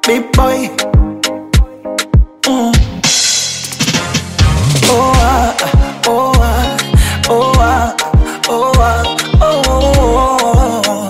big boy. Mm. Oh ah, oh ah, oh ah, oh ah, oh, oh, oh.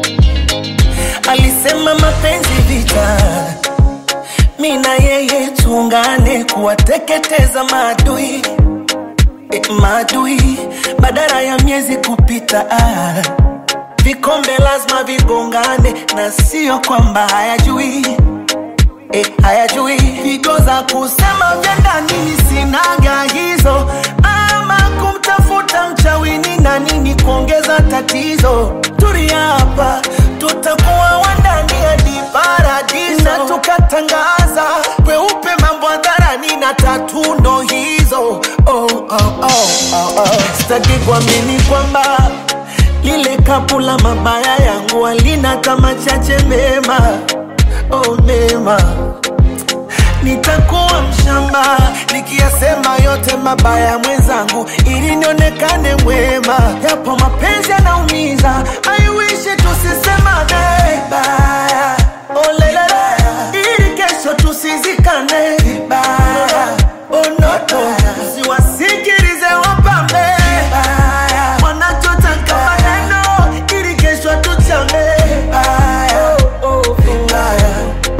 Alisema mapenzi vita, mi na yeye tuungane kuwateketeza maadui e, maadui badala ya miezi kupita ah. Vikombe lazima vigongane na sio kwamba hayajui e, hayajui figo za kusema vya ndani sinaga hizo, ama kumtafuta mchawini na nini kuongeza tatizo. Tulia hapa, tutakuwa wandani hadi paradiso, na tukatangaza kweupe mambo hadharani na tatu ndo hizo. Oh, oh, oh, oh, oh. Sitaki kuamini kwamba lile kapu la mabaya yangu halina kama chache mema, oh mema nitakuwa mshamba nikiyasema yote mabaya ya mwenzangu ili nionekane mwema. Yapo mapenzi yanaumiza, I wish tusisemane vibaya, oh lelele, ili kesho tusizikane vibaya, oh noto, siwasikilize wapambe vibaya, wanachotaka maneno ili kesho tuchame vibaya, oh, oh, vibaya.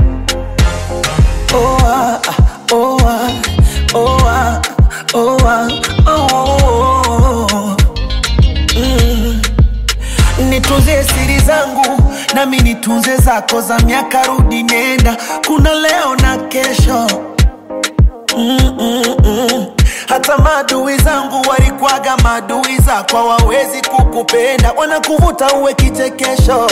Oh ah, oh ah, oh ah, oh ah, oh, oh, mm. Nitunze siri zangu nami nitunze zako za miaka rudi nenda, kuna leo na kesho mm, mm, mm. Hata maadui zangu walikwaga maadui zako, hawawezi kukupenda, wanakuvuta uwe kichekesho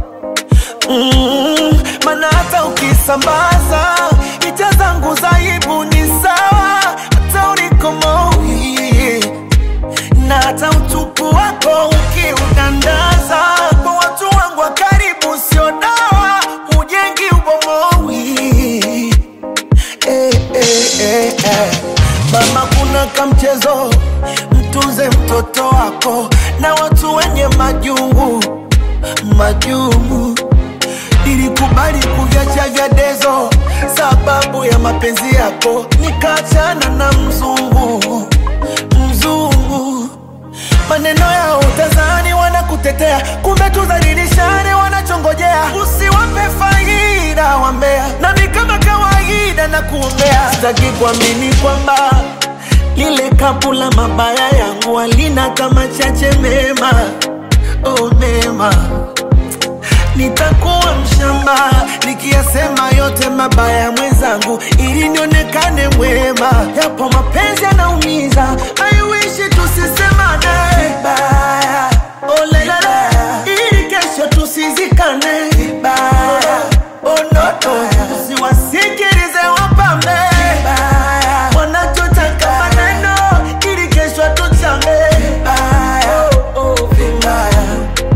mm, mana hata ukisambaza picha zangu za aibu ni sawa, hata ulikomoi na hata utupu wako ukiudandaza kwa watu wangu wa karibu, sio dawa, hujengi ubomoi eh, eh, eh, eh. Mama, kuna kamchezo, mtunze mtoto wako na watu wenye majungu majungu. Nilikubali kuviacha vya dezo sababu ya mapenzi yako, nikaachana na mzungu mzungu. Maneno ya utazani wanakutetea, kumbe tudhalilishane wanachongojea. Usiwape faida wambea, nami kama kawaida na kuombea. Sitaki kuamini kwamba lile kapu la mabaya yangu halina kama chache mema, oh mema nitakuwa mshamba nikiyasema yote mabaya ya mwenzangu ili nionekane mwema. Yapo mapenzi yanaumiza, I wish tusisemane vibaya, oh lelele, ili kesho tusizikane vibaya, oh noto, usiwasikilize wapambe vibaya, wanachotaka maneno ili kesho tuchame vibaya, oh, oh, vibaya.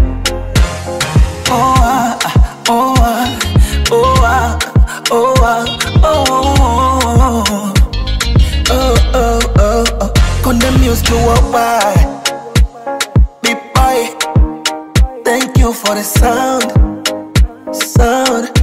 Oh ah, oh ah, oh ah, oh ah, oh oh oh oh oh oh. Condemn music to worldwide. Big boy, thank you for the sound, sound.